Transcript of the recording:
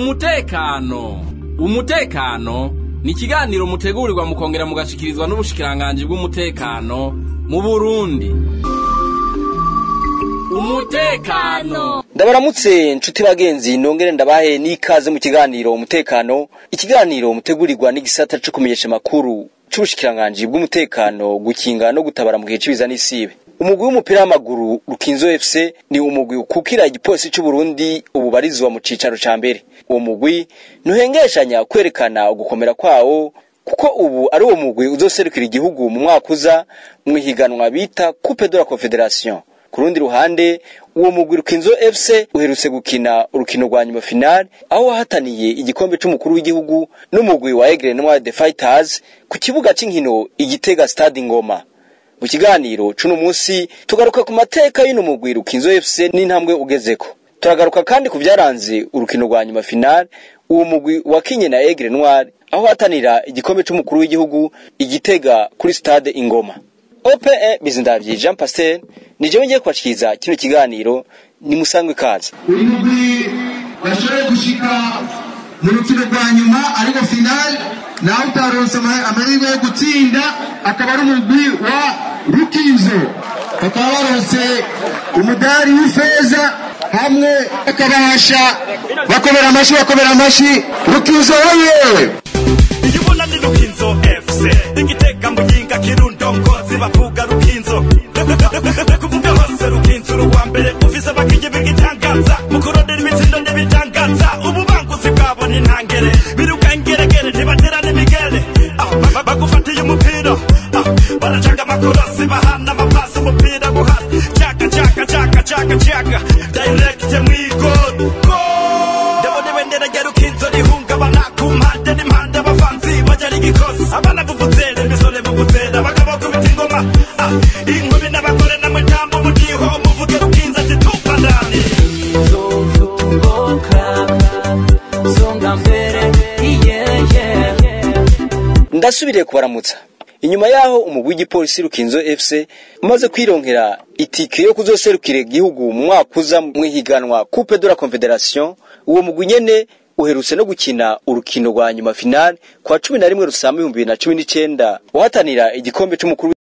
umutekano umutekano ni ikiganiro mutegurirwa mukongera mugashikirizwa n'ubushikiranganji bw'umutekano mu burundi umutekano ndabaramutse nshuti bagenzi nongere ndabahe n'ikaze mu kiganiro umutekano ikiganiro mutegurirwa n'igisata co kumenyesha amakuru c'ubushikiranganji bw'umutekano gukinga no gutabara mu gihe c'ibiza n'isibe umugwi w'umupira w'amaguru rukinzo fc ni umugwi ukukira igipolisi c'uburundi ubu barizwa mu cicaro ca mbere uwo mugwi ntuhengeshanya kwerekana ugukomera kwawo kuko ubu ari uwo mugwi uzoserukira igihugu mu mwaka uza mw'ihiganwa bita coupe de la confederation ku rundi ruhande uwo mugwi rukinzo fc uherutse gukina urukino rwa nyuma final aho wahataniye igikombe c'umukuru w'igihugu n'umugwi wa egre noir the fighters ku kibuga c'inkino igitega stade ngoma mu kiganiro c'uno musi tugaruka ku mateka y'uno mugwi rukinzo fc n'intambwe ugezeko turagaruka kandi ku vyaranze urukino rwa nyuma final uwo mugwi wakinye na egre noir aho hatanira igikombe c'umukuru w'igihugu igitega kuri stade ingoma ope bizindavyi jean pasteur ni jewe ngiye kubashikiriza kino kiganiro ni musangwe ikaze uyu mugwi washoboye gushika mu rukino rwa nyuma ariko final nawe utaronse ama- amahirwe yo gutsinda akaba ari umugwi wa rukinzo bakaba baronse umudari w'ifeza hamwe bakabasha bakomera amashi bakomera amashi rukinzo woye iyo ubona ni rukinzo fc igitega muyinga kirundo ngozi bavuga rukinzo kuvuga hose rukinzo uruwa mbere ufise abakinyi b'igitangaza mu kurondera imitsindo n'ibitangaza ububanguzi bwabo ni ntangere biruka ingeregere ntibatera n'imigere Ah, ba- bagufatiye umupira Ah, baracanga amakorosi bahana amapasi umupira guhasi caka caka caka caka caka direct mw'igori ndabona ibendera rya rukinzo rihungabana ku mpande n'impande abafanzi bajya rigikosi abana buvuzera imisore buvuzera abagabo kubita ingoma Ah, inkumi n'abagore n'amajambo mudiho muvuge rukinzo ati tupa ndani zozunguka songa mbere yeah, yeah. ndasubiriye kubaramutsa inyuma yaho umugwi w'igipolisi rukinzo fc umaze kwironkera itike yo kuzoserukira igihugu mu mwaka uza mw'ihiganwa coupe de la confederation uwo mugwi nyene uherutse no gukina urukino rwa nyuma final kwa cumi na rimwe rusamba ibihumbi bibiri na cumi n'icenda uhatanira igikombe c'umukuru